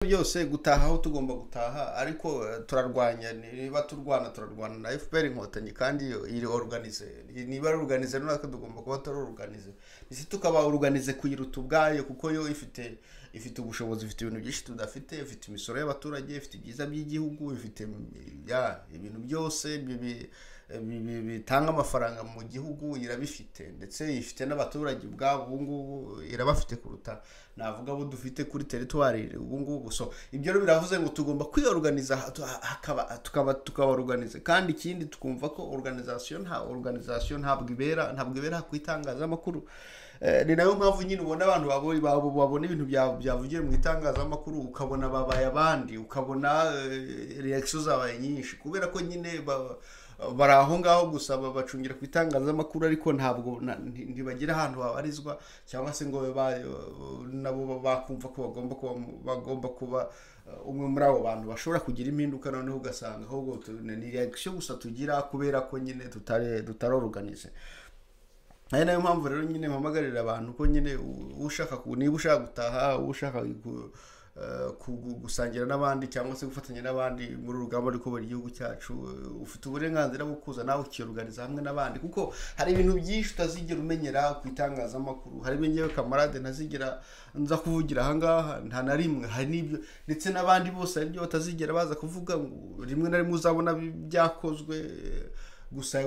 byose gutaha aho tugomba gutaha ariko eh, turarwanya niba turwana turarwana na fpr inkotanyi kandi iyo- iri oruganize niba ari oruganize natwe tugomba kuba turi oruganize ndetse tukaba oruganize kuyiruta ubwayo kuko yo ifite ifite ubushobozi ifite ibintu byinshi tudafite ifite imisoro y'abaturage ifite ibyiza by'igihugu ifite mm, ya, ibintu byose bi- bi- bi- bi- bitanga amafaranga mu gihugu irabifite ndetse ifite n'abaturage ubwabo ubu ngubu irabafite kuruta navuga abo dufite kuri teritwari ubu ngubu so ibyo rero biravuze ngo tugomba kwiyoruganiza hatu- ha- hakaba tukaba tukabaruganiza kandi ikindi tukumva ko organization nta organization ntabwo ibera ntabwo ibera ku itangazamakuru Eh, ni nayo mpamvu nyine ubona abantu babo- babo- babona ibintu bya- byavugiwe mu itangazamakuru ukabona babaye abandi ukabona reaction zabaye nyinshi kubera ko nyine ba- bari aho ngaho gusa ba- bacungira ku itangazamakuru ariko ntabwo na- nti- ntibagira ahantu habarizwa cyangwa se ngo ba- nabo ba- bakumva ko bagomba kuba mu- bagomba kuba eh, umwe muri abo bantu bashobora kugira impinduka noneho ugasanga ahubwo tu- ni reaction gusa tugira kubera ko nyine tutari tutaroruganije ari nayo mpamvu rero nyine mpamagarira abantu ko nyine u- ushaka ku- niba ushaka gutaha ushaka gu- eh, ku- gu- gusangira n'abandi cyangwa se gufatanya n'abandi muri uru rugamba rwo kubera igihugu cyacu eh, ufite uburenganzira bwo kuza nawe ukiyoruganiza hamwe n'abandi kuko hari ibintu byinshi utazigera umenyera ku itangazamakuru hari ibyo ngewe kamarade ntazigera nza kuvugira ahangaha nta na rimwe hari n'ibyo ndetse n'abandi bose hari ibyo batazigera baza kuvuga ngo rimwe na rimwe uzabona bi- byakozwe eh, gusa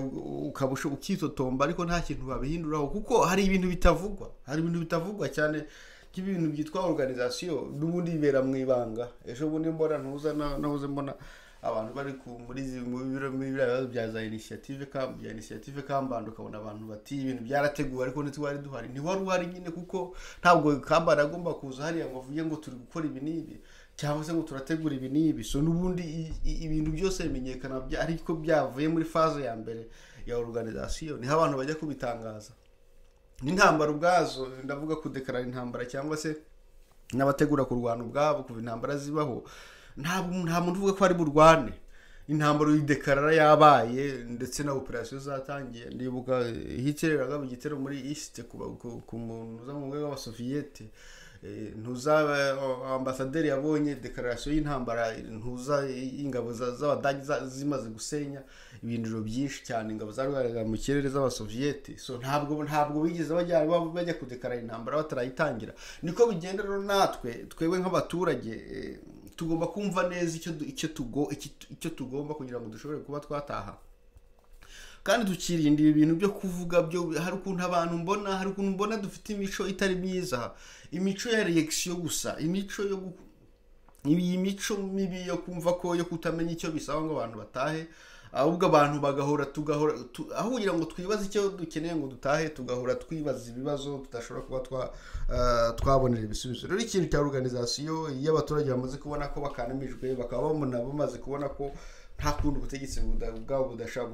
ukaba usho- ukitotomba ariko nta kintu babihinduraho kuko hari ibintu bitavugwa hari ibintu bitavugwa cyane nk'ibintu byitwa organization n'ubundi bibera mu ibanga ejo bundi mbona ntuza na- nahoze mbona abantu bari ku muri izi- mu biro muri biriya bibazo bya za initiative Camp- bya initiative kambanda ukabona abantu bati ibintu byarateguwe ariko ntitwari duhari ntiwari uhari nyine kuko ntabwo kambanda agomba kuza hariya ngo avuge ngo turi gukora ibi n'ibi cyangwa se ngo turategura ibi n'ibi so n'ubundi i- i- ibintu byose bimenyekana bya- ariko byavuye muri faze ya mbere ya organization niho abantu bajya kubitangaza n'intambara ubwazo ndavuga kudekarara intambara cyangwa se n'abategura kurwana ubwabo kuva intambara zibaho ntabwo nta muntu uvuga ko ari burwane intambara uyidekarara yabaye ndetse na operasiyo zatangiye ndibuka hikereraga mu gitero muri isite ku ba- ku- ku muntu uza mu rwego w'abasoviyete Eh, ntuza eh, ambasaderi yabonye dekararasiyo y'intambara ntuza ingabo za- z'abadage za- zimaze gusenya ibindiro byinshi cyane ingabo zarwaraga mu kirere z'abasoviyeti so ntabwo ntabwo bigeze bajya ba- bajya kudekarara intambara batarayitangira niko bigenda rero natwe twebwe nk'abaturage eh, tugomba kumva neza icyo du- icyo tugo- iki- icyo tugomba kugira ngo dushobore kuba twataha kandi tukirindira ibintu byo kuvuga byo hari ukuntu abantu mbona hari ukuntu mbona dufite imico itari myiza imico ya reaction gusa imico yo gu- iyi mico mibi yo kumva ko yo kutamenya icyo bisaba ngo abantu batahe ahubwo abantu bagahora tugahora tu, aho kugira ngo twibaze icyo dukeneye ngo dutahe tugahora twibaza ibibazo tudashobora kuba twa uh, twabonera ibisubizo rero ikintu cya organization iyo abaturage bamaze kubona ko bakanamijwe bakaba babona bamaze kubona ko nta kundi ubutegetsi buda- bwabo budasha bu-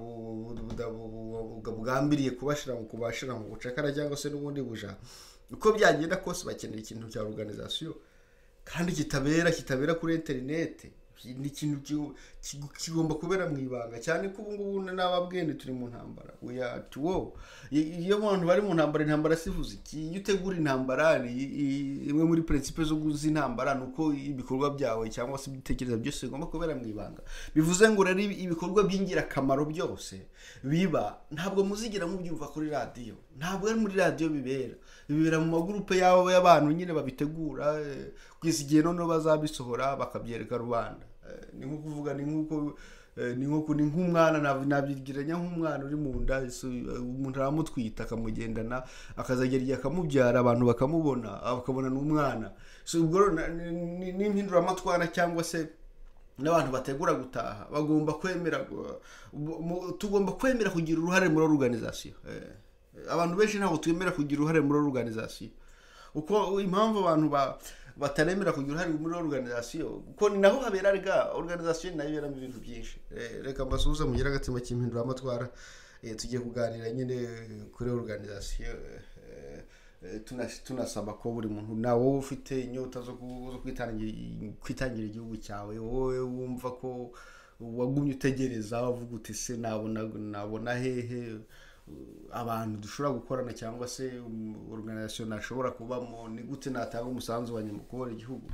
bu- buda- bu- bu- bu- bwambiriye kubashira mu kubashira mu bucakara cyangwa se n'ubundi buja uko byagenda kose bakenera ikintu cya organization kandi kitabera kitabera kuri interineti ni ikintu ki- ki- kigomba kubera mu ibanga cyane ko ubungubu n'ababwene turi mu ntambara oya tuwo iyo abantu bari mu ntambara intambara sivuze iki iyo utegura intambara ni i- i- imwe muri principe zo z'intambara ni uko ibikorwa byawe cyangwa se ibitekerezo byose bigomba kubera mu ibanga bivuze ngo rero ibi- ibikorwa by'ingirakamaro byose biba ntabwo muzigira mubyumva kuri radiyo ntabwo ari muri radiyo bibera bibera mu magurupe y'abo y'abantu nyine babitegura eh, kugeza igihe noneho bazabisohora bakabyereka rubanda Eh, ni nko kuvuga ni nk'uko eh, ni nko ni nk'umwana nab- nabigiranya nk'umwana uri mu nda so, eh, umuntu aramutwita akamugendana akazagera igihe akamubyara abantu bakamubona bakabona ni umwana so ubwo rero na- ni- ni- ni impinduramatwara cyangwa se n'abantu bategura gutaha bagomba kwemera gu- bu- mu- tugomba kwemera kugira uruhare muri organization Eh, abantu benshi ntabwo twemera kugira uruhare muri organization uko impamvu abantu ba bataremera kugira uruhare muri organization kuko ni naho habera rega organization nayo iberamo ibintu byinshi Eh, reka mbasuhuze mugire agatsima cy'impinduramatwara Eh, tugiye kuganira nyine kuri organization eh, eh, tuna- tunasaba ko buri muntu nawe wowe ufite inyota zo ku- zo kwitangira kwitangira igihugu cyawe wowe wumva ko wagumye utegereza uvuga uti se nabona nabona hehe abantu dushobora gukorana cyangwa se um, organization nashobora kubamo ni gute natanga umusanzu wanjye mu kubona igihugu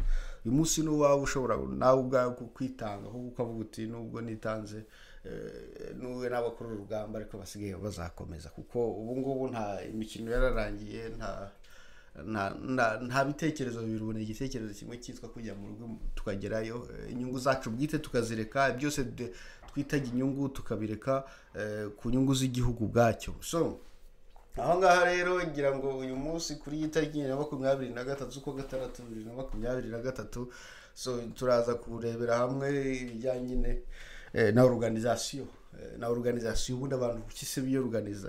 uyu munsi n'uwawe ushobora nawe ubwawe kwitanga ahubwo ukavuga uti nubwo nitanze n'uwe n'abakora urugamba ariko basigaye bazakomeza kuko ubu ngubu nta imikino yararangiye nta nta bitekerezo bibiri ubona igitekerezo kimwe cyitwa kujya mu rugo tukagerayo inyungu zacu bwite tukazireka byose twitaga inyungu tukabireka ku nyungu z'igihugu ubwacyo so aho ngaho rero ngira ngo uyu munsi kuri iyi tariki na makumyabiri na gatatu z'ukwa gatandatu bibiri na makumyabiri na gatatu so turaza kurebera hamwe ibijyanye na oruganizasiyo na oruganizasiyo ubundi abantu ku kisi biyoruganiza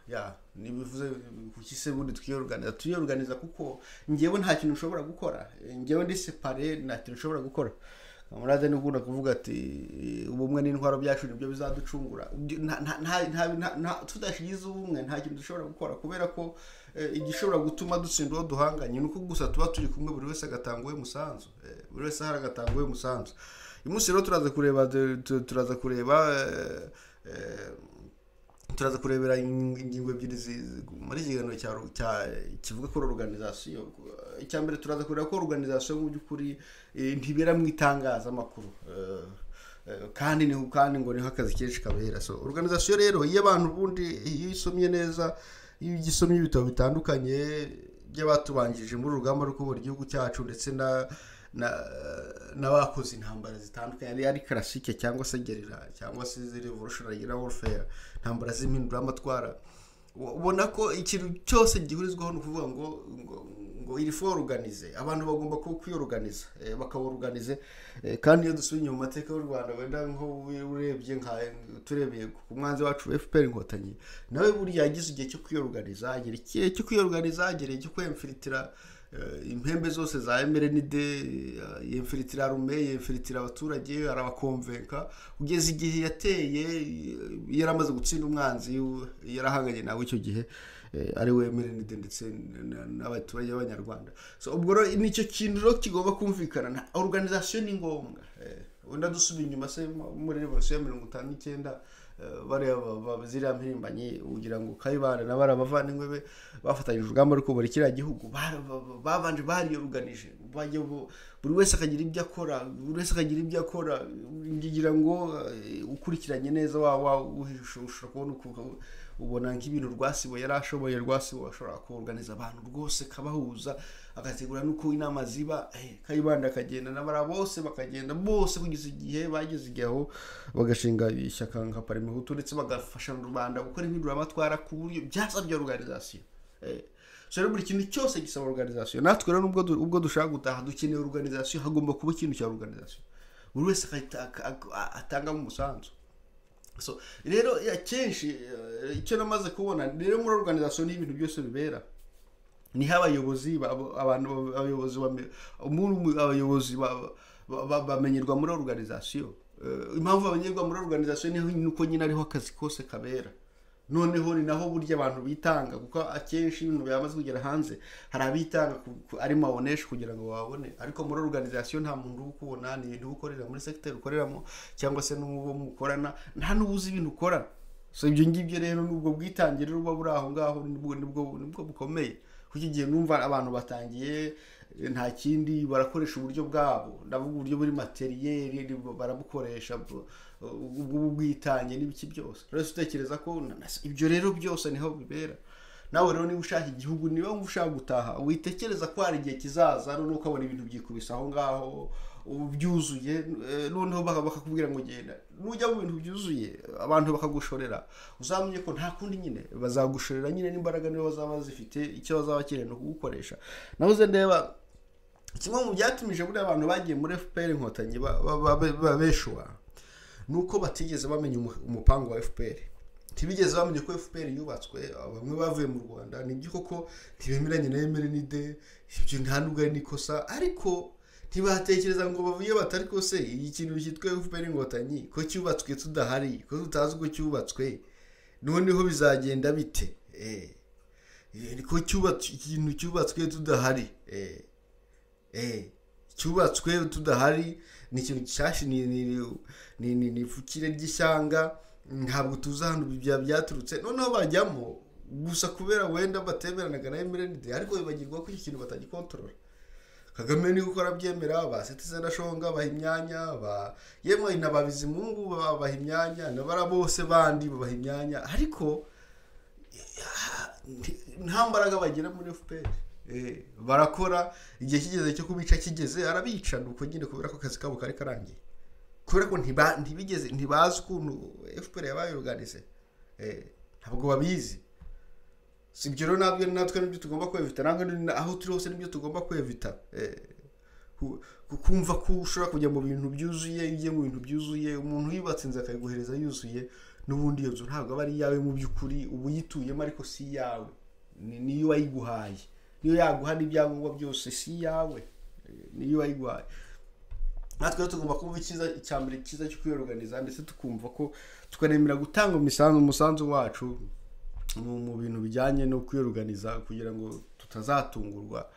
ya ntibivuze ku kisi ubundi twiyoruganiza tuyoruganiza kuko ngewe nta kintu ushobora gukora ngewe ndi separe nta kintu ushobora gukora murade n'ugunda kuvuga ati ubumwe n'indwara byacu nibyo bizaducungura tudashyize ubumwe nta kintu dushobora gukora kubera ko igishobora gutuma dutsinda uwo duhanganye ni uko gusa tuba turi kumwe buri wese agatanga uwe musanzu buri wese ahari agatanga uwe musanzu uyu munsi rero turaza kureba turaza kureba turaza kurebera ingingo ebyiri muri iki kiganiro kivuga kuri oruganizasiyo icya mbere turaza kureba ko oruganizasiyo mu by'ukuri ntibera mu itangazamakuru kandi ni kandi ngo niho akazi kenshi kabera so oruganizasiyo rero iyo abantu ubundi iyo isomye neza iyo ugisomye ibitabo bitandukanye by'abatubanjirije muri urugamba rwo kubura igihugu cyacu ndetse na n'abakoze intambara zitandukanye ari ari karasike cyangwa se gerera cyangwa se revolutionary warfare intambara z'impinduramatwara ubona ko ikintu cyose gihurizwaho ni ukuvuga ngo ngo iri fo oruganize abantu bagomba kwiyoruganiza bakaworuganize kandi iyo dusubiye inyuma mateka y'u rwanda wenda nko urebye nka turebeye ku mwanzi wacu wa fpr inkotanyi nawe buriya yagize igihe cyo kwiyoruganiza agera igihe cyo kwiyoruganiza agera igihe cyo kwemfiritira impembe zose za emerenide yemfiritira arume yemfiritira abaturage arabakomvenka kugeza igihe yateye yaramaze gutsinda umwanzi yarahanganye nawe icyo gihe ari we emerenide ndetse n'abaturage b'abanyarwanda ubwo rero nicyo kintu rero kigomba kumvikana oruganizasiyo ni ngombwa wenda dusubiye inyuma se muri revolisiyo ya mirongo itanu n'icyenda bareba ziriya mpirimbanyi kugira ngo kayibana na bariya bavandimwe be bafatanyije urugamba rwo kubura kiriya gihugu babanje bariyoruganije buri wese akagira ibyo akora buri wese akagira ibyo akora kugira ngo ukurikiranye neza waba ushobora kubona ubona nk'ibintu rwasibo yari ashoboye rwasibo ashobora kuruganiza abantu rwose kabahuza agategura n'uko inama ziba kayibanda akagenda n'abara bose bakagenda bose kugeza igihe bageze igihe aho bagashinga ishyaka nka parimehutu ndetse bagafasha mu rwanda gukora impinduramatwara ku buryo byasabye oruganizasiyo so buri kintu cyose gisaba oruganizasiyo natwe rero ubwo dushaka gutaha dukeneye oruganizasiyo hagomba kuba ikintu cya oruganizasiyo buri wese atangamo umusanzu so rero akenshi icyo namaze kubona rero muri oruganizasiyo ni ibintu byose bibera niho abayobozi abantu abayobozi abayobozi bamenyerwa muri oruganizasiyo impamvu bamenyerwa muri oruganizasiyo ni uko nyine ariho akazi kose kabera noneho ni naho burya abantu bitanga kuko akenshi ibintu byamaze kugera hanze hari abitanga ari mawoneshi kugira ngo babone ariko muri oruganizasiyo nta muntu uba ukubona ni ibintu uba ukorera muri segiteri ukoreramo cyangwa se n'uwo mukorana nta n'ubuzi ibintu ukora so ibyo ngibyo rero nubwo bwitangire buba buri aho ngaho nibwo bukomeye kuko igihe numva abantu batangiye nta kindi barakoresha uburyo bwabo ndavuga uburyo buri materiyeri barabukoresha ubwo bwitange n'ibiki byose rero utekereza ko ibyo rero byose niho bibera nawe rero niba ushaka igihugu niba ushaka gutaha witekereza ko hari igihe kizaza noneho ukabona ibintu byikubise aho ngaho byuzuye noneho bakakubwira ngo genda nujya mu bintu byuzuye abantu bakagushorera uzamenye ko nta kundi nyine bazagushorera nyine n'imbaraga niba bazaba zifite icyo bazaba bakeneye ni ukugukoresha nawe uze ndeba kimwe mu byatumije buriya abantu bagiye muri fpr inkotanyi babeshuwa ni uko batigeze bamenya umupangu wa fpr ntibigeze bamenye ko fpr yubatswe bamwe bavuye mu rwanda nibyo koko ntibemeranye na emerenide ibyo nta nubwo ari n'ikosa ariko ntibatekereza ngo bavuye batari kose iyi kintu cyitwa fpr inkotanyi ko cyubatswe tudahari ko tutazi uko cyubatswe noneho bizagenda bite ko ikintu cyubatswe tudahari cyubatswe tudahari ni ikintu gishyashya ni ifukire ry'ishyanga ntabwo tuzi ahantu byaturutse noneho bajyamo gusa kubera wenda batemeranaga na emerenide ariko bibagirwa ko iki kintu batagikotorora kagame niwe ukora abyemera abasitize nashonga baha imyanya ba yemwe na babizimungu babaha imyanya n'abara bose bandi babaha imyanya ariko nta mbaraga bagira muri fpr barakora igihe kigeze cyo kubica kigeze arabica ni uko nyine kubera ko akazi kabo kari karangiye kubera ko ntibigeze ntibazi ukuntu fpr yabaye uruganize ntabwo babizi si ibyo rero nabyo natwe nibyo tugomba kwevita ntabwo aho turi hose nibyo tugomba kwevita kumva ko ushobora kujya mu bintu byuzuye iyo mu bintu byuzuye umuntu yubatse inzu akayiguhereza yuzuye n'ubundi iyo nzu ntabwo aba ari iyawe mu by'ukuri uba uyituyemo ariko si iyawe niyo wayiguhaye niyo yaguha n'ibyangombwa byose si iyawe niyo wayiguhaye natwe tugomba kumva icyiza cya mbere cyiza cyo kwiyoruganiza ndetse tukumva ko tukanemera gutanga umusanzu wacu mu bintu bijyanye no kwiyoruganiza kugira ngo tutazatungurwa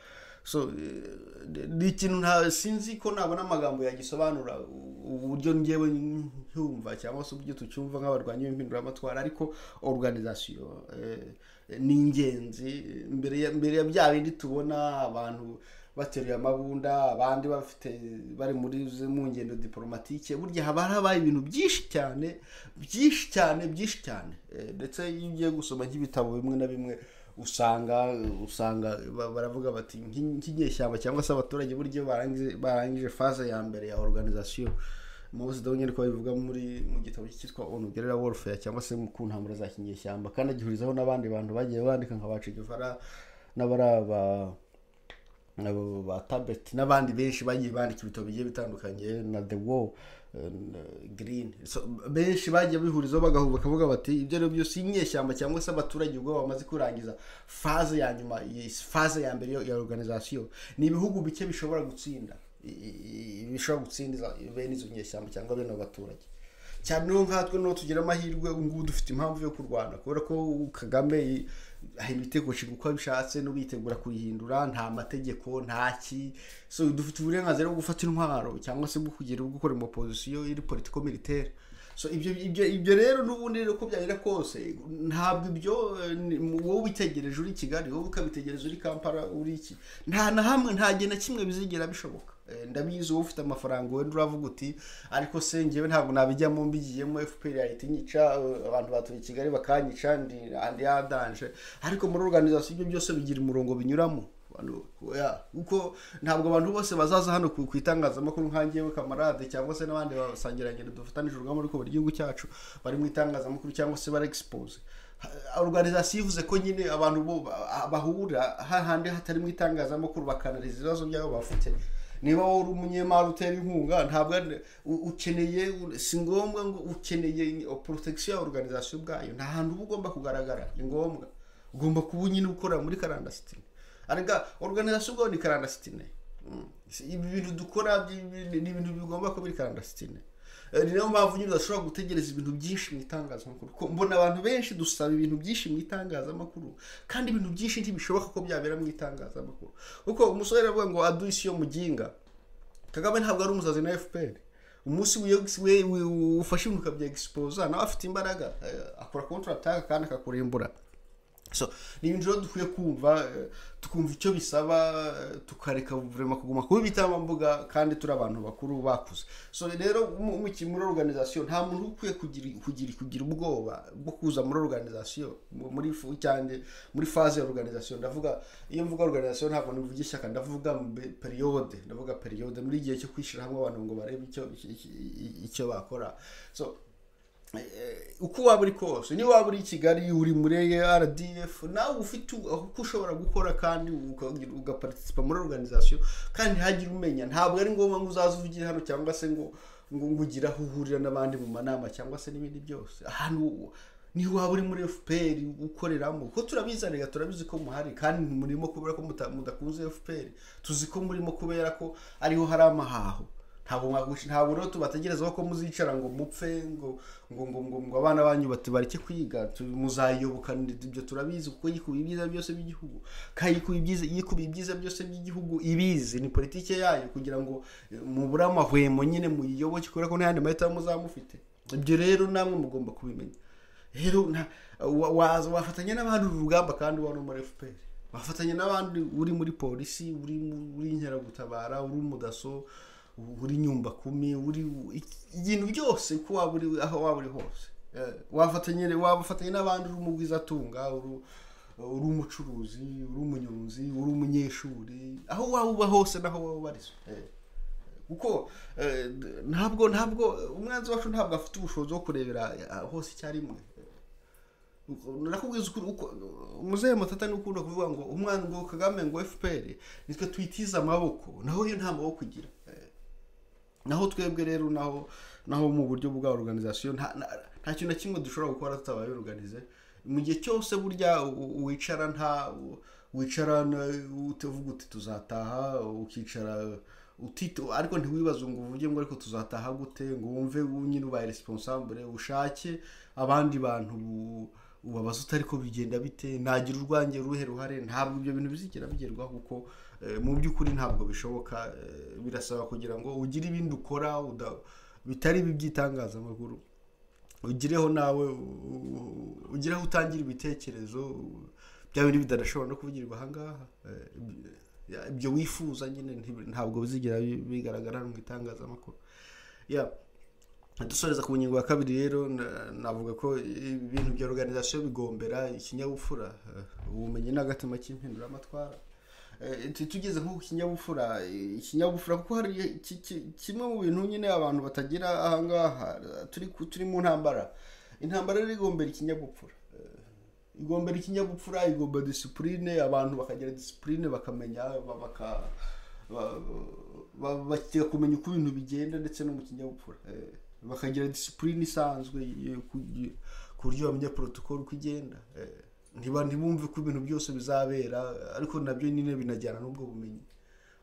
ni ikintu sinzi ko nabona amagambo yagisobanura uburyo ngewe ncyumva cyangwa se uburyo tucyumva nk'abarwanyi b'impinduramatwara ariko oruganizasiyo ni ingenzi mbere ya bya bindi tubona abantu bateruye amabunda abandi bafite bari muri mu ngendo diporomatike burya haba habaye ibintu byinshi cyane byinshi cyane byinshi cyane ndetse iyo ugiye gusoma nk'ibitabo bimwe na bimwe usanga usanga baravuga bati nk'inyeshyamba cyangwa se abaturage buryo barangije faze ya mbere ya organizasiyo muzi dore nyine ko babivuga muri mu gitabo cyitwa onu gerera warfare cyangwa se ku ntambara za kinyeshyamba kandi agihurizaho n'abandi bantu bagiye bandika nka bacigivara n'abari aba ba tabeti n'abandi benshi bagiye bandika ibitabo bigiye bitandukanye na the wall girini benshi bagiye bihurizaho bagahuba bakavuga bati ibyo ari byo si inyeshyamba cyangwa se abaturage ubwo bamaze kurangiza faze ya nyuma faze ya mbere ya organizasiyo ni ibihugu bike bishobora gutsinda bishobora gutsinda bene izo nyeshyamba cyangwa bene abo baturage cyane niyo nkatwe niho tugira amahirwe ngubu dufite impamvu yo kurwana kubera ko kagame ibitego nshinga uko abishatse n'ubitegura kuyihindura nta mategeko nta ki so dufite uburenganzira bwo gufata intwaro cyangwa se bwo kugira ubwo gukora pozisiyo iri politiko militaire so ibyo ibyo ibyo rero n'ubundi rero uko byagera kose ntabwo ibyo wowe ubitegereje uri kigali wowe ukabitegereza uri kampala uri iki nta na hamwe nta gihe na kimwe bizigera bishoboka ndabizi wowe ufite amafaranga wenda uravuga uti ariko se ngewe ntabwo nabijyamo mbigiyemo fpr yahita inyica abantu batuye i kigali bakanyica andi yadanje ariko muri organizasiyo ibyo byose bigira umurongo binyuramo kuko ntabwo abantu bose bazaza hano ku itangazamakuru nkangewe kamarade cyangwa se n'abandi basangirangendo dufatanije urugamba ariko buri gihugu cyacu bari mu itangazamakuru cyangwa se bara egisipose organizasiyo ivuze ko nyine abantu bahura hahandi hatari mu itangazamakuru bakanariza ibibazo byabo bafite niba wowe uri umunyemari utera inkunga ntabwo ukeneye si ngombwa ngo ukeneye porotagisiyo ya organizasiyo ubwayo nta hantu uba ugomba kugaragara ni ngombwa ugomba kuba nyine ukorera muri karandasitine arega organizasiyo ubwaho ni karandasitine ibi bintu dukora ni ibintu bigomba kuba biri karandasitine ni nayo mpamvu nyine udashobora gutegereza ibintu byinshi mu itangazamakuru mbona abantu benshi dusaba ibintu byinshi mu itangazamakuru kandi ibintu byinshi ntibishoboka ko byabera mu itangazamakuru kuko umusore aravuga ngo aduhe isi yo muginga kagame ntabwo ari umusazi na fpr umunsi ufashe ibintu ukabyegispoza nawe afite imbaraga akora kontrataka kandi akakurimbura so ni ibintu rero dukwiye kumva tukumva icyo bisaba tukareka vurema kuguma kuba ibitambambuga kandi turi abantu bakuru bakuze so rero muri organizasiyo nta muntu ukwiye kugira kugira ubwoba bwo kuza muri organizasiyo muri cyane muri faze ya organizasiyo ndavuga iyo mvuga organizasiyo ntabwo nivuga ishyaka ndavuga periyode ndavuga periyode muri igihe cyo kwishyira hamwe abantu ngo barebe icyo bakora so uko waba uri kose niba waba uri i kigali uri muri rdf nawe ufite uko ushobora gukora kandi ugaparitisipa muri organizasiyo kandi ntihagire umenya ntabwo ari ngombwa ngo uzaze uvugire hano cyangwa se ngo ngo ugire aho uhurira n'abandi mu manama cyangwa se n'ibindi byose ahantu niho waba uri muri fpr ukoreramo kuko turabizi reka turabizi ko muhari kandi murimo kubera ko mudakunze fpr tuzi ko murimo kubera ko ariho hari amahaho ntabwo mwagusha ntabwo rero tubategerezaho ko muzicara ngo mupfe ngo ngo ngo ngo ngo abana banyu batubareke kwiga muzayiyoboka ibyo turabizi kuko yikubiye ibyiza byose by'igihugu kandi yikubiye ibyiza byose by'igihugu ibizi ni politiki yayo kugira ngo mubure amahwemo nyine muyiyoboke kubera ko n'ayandi mahitamo muzamufite ibyo rero namwe mugomba kubimenya rero wafatanya n'abandi urugamba kandi uba no muri fpr bafatanya n'abandi uri muri polisi uri muri inkeragutabara uri umudaso uri nyumba kumi uri ibintu byose ko waba uri aho waba uri hose Eh, wafatanya wabafatanya n'abandi uri umugwizatunga uri uri umucuruzi uri umunyonzi uri umunyeshuri aho waba uba hose naho waba ubarizwa Eh. kuko eh, d- ntabwo ntabwo umwanzi wacu ntabwo afite ubushobozi bwo kurebera eh, hose icyarimwe nakubwiza ukuri uko muzehe mutata ni ukunda kuvuga ngo umwana ngo kagame ngo fpr nitwe tuyitize amaboko naho yo nta maboko igira Eh, naho twebwe rero naho naho mu buryo bwa organization nta nta- nta kintu na kimwe dushobora gukora tutabaye organize mu gihe cyose burya u- wicara nta u- wicara na- utavuga uti tuzataha ukicara utito ariko ntiwibaze ngo uvuge ngo ariko tuzataha gute ngo wumve wowe nyine ubaye responsable ushake abandi bantu bu- ubabaza uti ariko bigenda bite nagira urwange ruhe ruhare ntabwo ibyo bintu bizigera bigerwaho kuko eh, mu by'ukuri ntabwo bishoboka eh, birasaba kugira ngo ugire ibindi ukora uda- bitari ibi by'itangazamakuru ugireho nawe ugireho utangira ibitekerezo bya bindi bidashobora no kuvugirwa ahangaha Eh, ya- ibyo wifuza nyine nti- ntabwo bizigera bi- bigaragara mu itangazamakuru ya dusoreza ku ngingo ya kabiri rero na- navuga ko ibintu bya organization bigombera ikinyabupfura eh, ubumenyi n'agatima cy'impinduramatwara Eh, tu- tugeze nko ku kinyabupfura eh, ikinyabupfura kuko hari ki- ki- kimwe mu bintu nyine abantu batagira ahangaha eh, turi ku- turi mu ntambara intambara rero igombera ikinyabupfura Eh, igombera ikinyabupfura igombera disipurine abantu bakagira disipurine bakamenya ba- baka ba- ba- bakiga kumenya uko ibintu bigenda ndetse no mu kinyabupfura Eh, bakagira disipurine isanzwe eh, ku- ku buryo bamenya protocol uko igenda Eh, ntiba ntibumve ko ibintu byose bizabera ariko nabyo nyine binajyana n'ubwo bumenyi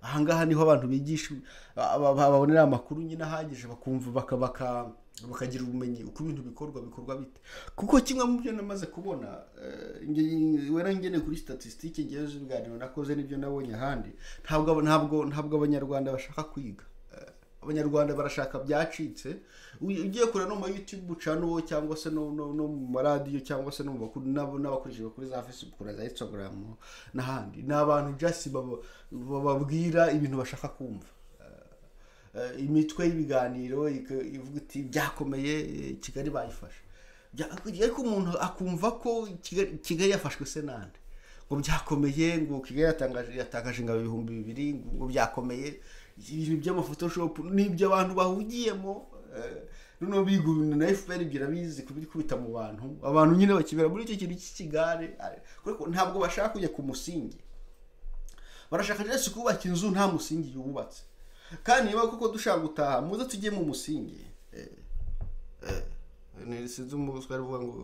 ahangaha niho abantu bigisha aba- aba- babonera amakuru nyine ahagije bakumva baka baka- bakagira ubumenyi uko ibintu bikorwa bikorwa bite kuko kimwe mu byo namaze kubona eh, nge- wera ngeneye kuri statisitike ngewe z'ibiganiro nakoze n'ibyo nabonye ahandi ntabwo aba- ntabwo ntabwo abanyarwanda bashaka kwiga Eh, abanyarwanda barashaka byacitse Uy- ugiye kureba no mu youtube ucana uwo cyangwa se no, no, no mu maradiyo cyangwa se no mu bakuru n'abo- n'abakoresha kuri za facebook na za instagram n'ahandi ni abantu just baba- bababwira ibintu bashaka kumva Eh, imitwe y'ibiganiro ika- ivuga iti byakomeye eh, kigali bayifashe Bya- ariko umuntu akumva ko Kigali- kigali yafashwe se nande ngo byakomeye ngo kigali yatangaje yatangaje ingabo ibihumbi bibiri ngo byakomeye ibintu by'amafotoshopu n'iby'abantu bahugiyemo eh, noneho biga ibintu na fpr ibyo irabizi kubikubita mu bantu abantu nyine bakibera muri icyo kintu cy'ikigare ari- kuko ntabwo bashaka kujya ku musingi barashaka rero si kubaka inzu nta musingi yubatse kandi niba koko dushaka gutaha muze tujye mu musingi Eh, eh, ni- sinzi umuswari uvuga ngo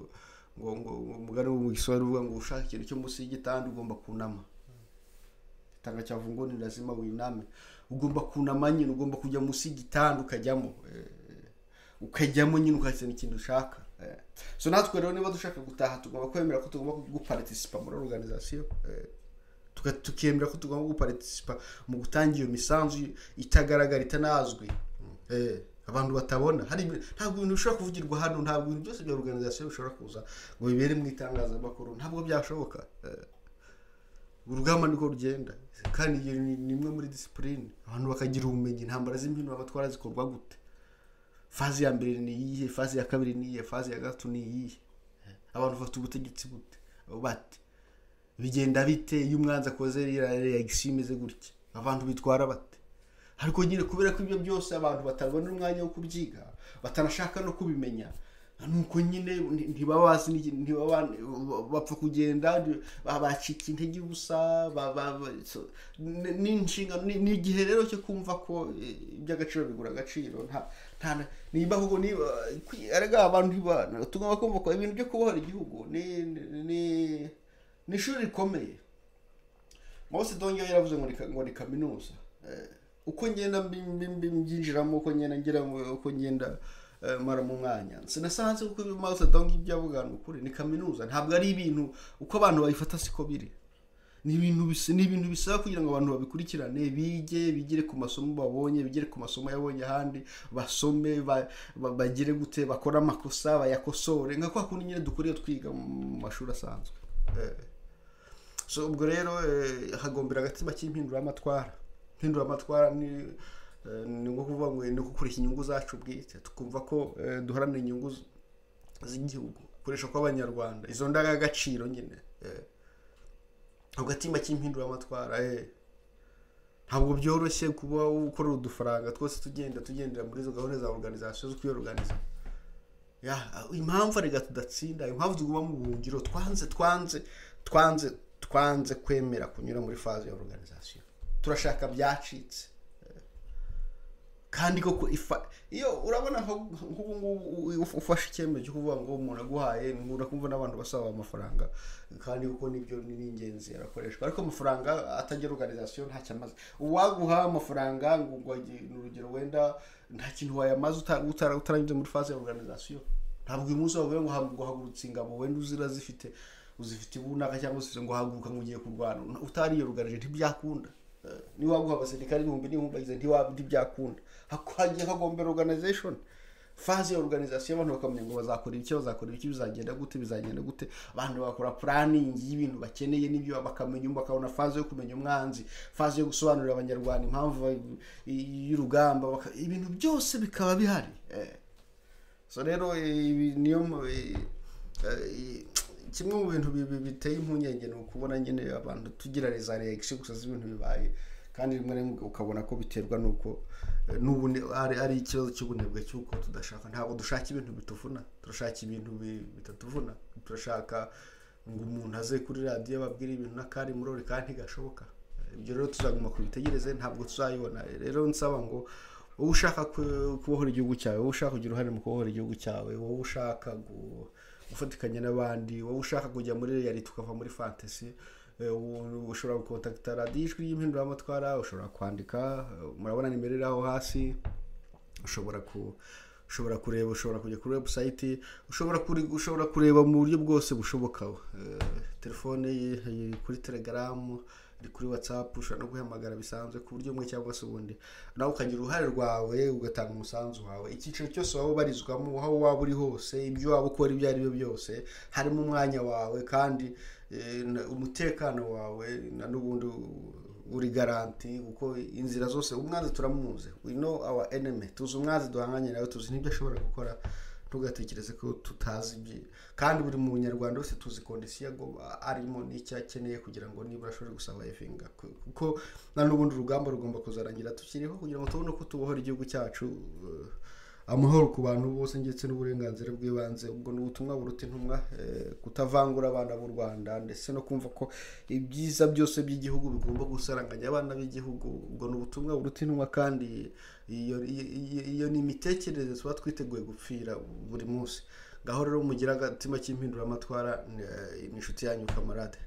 ngo ngo ngo- umugani wo mu giswahili uvuga ngo ushaka ikintu cy'umusingi kandi ugomba kunama tanga cyavu ngo ni lazima winame ugomba kunama nyine ugomba kujya munsi y'igitanda ukajyamo eh, ukajyamo nyine ukazana ikintu ushaka eh. so natwe rero niba dushaka gutaha tugomba kwemera ko tugomba guparitisipa muri organization eh, tuka- tukemera ko tugomba guparitisipa mu gutanga iyo misanzu itagaragara itanazwi Eh, abantu batabona hari ibi- ntabwo ibintu bishobora kuvugirwa hano ntabwo ibintu byose bya organization bishobora kuza ngo bibere mu itangazamakuru ntabwo byashoboka Eh, urugamba niko rugenda kandi iyo ni ni imwe muri disipurine abantu bakagira ubumenyi intambara z'impinduramatwara zikorwa gute fazi ya mbere ni iyihe fazi ya kabiri ni iyihe fazi ya gatatu ni iyihe abantu bafite ubutegetsi bute bate bigenda bite iyo umwanzi akoze iriya reagisiyo imeze gutya abantu bitwara bate ariko nyine kubera ko ibyo byose abantu batabona umwanya wo kubyiga batanashaka no kubimenya nuko nyine nti- ntibaba bazi n'igi- ntibaba bapfa kugenda ba- bacika intege ubusa ba- ba- ba- so, ni- ni inshingano ni ni igihe rero cyo kumva ko eh, iby'agaciro bigura agaciro nta nta na- niba ahubwo niba kwi- erega abantu ntibana tugomba kumva ko ibintu byo kubohora igihugu ni ni- ni ni ishuri rikomeye mao sedongi we yaravuze ngo ni ka- ngo ni kaminuza Eh, uko ngenda mbi- mbi- mbi- mbyinjiramo uko ngenda ngira mu- uko ngenda eh, mara mu mwanya sinasanze kuko ibyo mao sedongi ibyo avuga ni ukuri ni kaminuza ntabwo ari ibintu uko abantu bayifata siko biri ni ibintu bis- ni ibintu bisaba kugira ngo abantu babikurikirane bige bigire ku masomo babonye bigire ku masomo yabonye ahandi basome ba- ba- bagire gute bakore amakosa bayakosore nka kwa kundi nyine dukora iyo twiga mu mashuri asanzwe Eh, so ubwo rero hagombera agatima k'impinduramatwara impinduramatwara ni ni nko kuvuga ngo ni gukoresha inyungu zacu bwite tukumva ko duharanira inyungu z'igihugu gukoresha kw'abanyarwanda izo ndangagaciro nyine agatima k'impinduramatwara ntabwo byoroshye kuba ukorera udufaranga twose tugenda tugendera muri izo gahunda za oruganizasiyo zo kuyoruganiza impamvu arega tudatsinda impamvu tuguma mu buhungiro twanze twanze twanze twanze kwemera kunyura muri faze ya oruganizasiyo turashaka byacitse kandi koko iyo urabona nk'ubu ngubu ufashe icyemezo cyo kuvuga ngo umuntu aguhaye urakumva n'abantu basaba amafaranga kandi kuko nibyo ni ingenzi arakoreshwa ariko amafaranga atagira oruganizasiyo ntacyo amaze uwaguha amafaranga ngo ni urugero wenda nta kintu wayamaze utaranyuze muri faze ya oruganizasiyo ntabwo uyu munsi wavuga ngo guhagurutse ingabo wenda uzira zifite uzifite ibunaka cyangwa se ngo haguruka ngo ugiye kurwana utariye oruganije ntibyakunda niba waguha abasirikare ibihumbi n'ibihumbi bagize ntibyakunda hagiye hagombera organization faze ya organization abantu bakamenya ngo bazakora ibiki bazakora ibiki bizagenda gute bizagenda gute abantu bakora planning y'ibintu bakeneye n'ibyo bakamenya bakabona faze yo kumenya umwanzi faze yo gusobanurira abanyarwanda impamvu y'urugamba ibintu byose bikaba bihari so rero niyo kimwe mu bintu biteye impungenge ni ukubona nyine abantu tugira za reaction gusa z'ibintu bibaye kandi rimwe rimwe ukabona ko biterwa n'uko ari ikibazo cy'ubunebwe cy'uko tudashaka ntabwo dushaka ibintu bituvuna turashaka ibintu bitatuvuna turashaka ngo umuntu aze kuri radiyo babwire ibintu n'akari murore kandi ntigashoboka ibyo rero tuzaguma kubitegereze ntabwo tuzayibona rero nsaba ngo wowe ushaka kubohora igihugu cyawe wowe ushaka kugira uruhare mu kubohora igihugu cyawe wowe ushaka gufatikanya n'abandi wowe ushaka kujya muri reyali tukava muri fantasi ushobora gukontakita radiyo ijwi y'impinduramatwara ushobora kwandika murabona nimero iri aho hasi ushobora ku ushobora kureba ushobora kujya kuri webusayiti ushobora kureba mu buryo bwose bushoboka telefone iri kuri telegaramu iri kuri watsapu ushobora no guhamagara bisanzwe ku buryo bumwe cyangwa se ubundi nawe ukagira uruhare rwawe ugatanga umusanzu wawe icyiciro cyose waba ubarizwamo aho waba uri hose ibyo waba ukora ibyo ari byo byose harimo umwanya wawe kandi umutekano wawe na n'ubundi uri garanti kuko inzira zose umwanzi turamuzi we know our enemy tuzi umwanzi duhanganye nawe tuzi n'ibyo ashobora gukora ntugatekereze ko tutazi ibye kandi buri munyarwanda wese tuzi kondisiyo arimo n'icyo akeneye kugira ngo nibura ashobore gusavayivinga kuko na n'ubundi urugamba rugomba kuzarangira tukiriho kugira ngo tubone uko tubohora igihugu cyacu amahoro ku bantu bose ndetse n'uburenganzira bw'ibanze ubwo ni ubutumwa buruta intumwa kutavangura abana b'u rwanda ndetse no kumva ko ibyiza byose by'igihugu bigomba gusaranganya abana b'igihugu ubwo ni ubutumwa buruta intumwa kandi iyo ni imitekerereze tuba twiteguye gupfira buri munsi ngaho rero mugira agatima k'impinduramatwara ni inshuti yanyu kamarade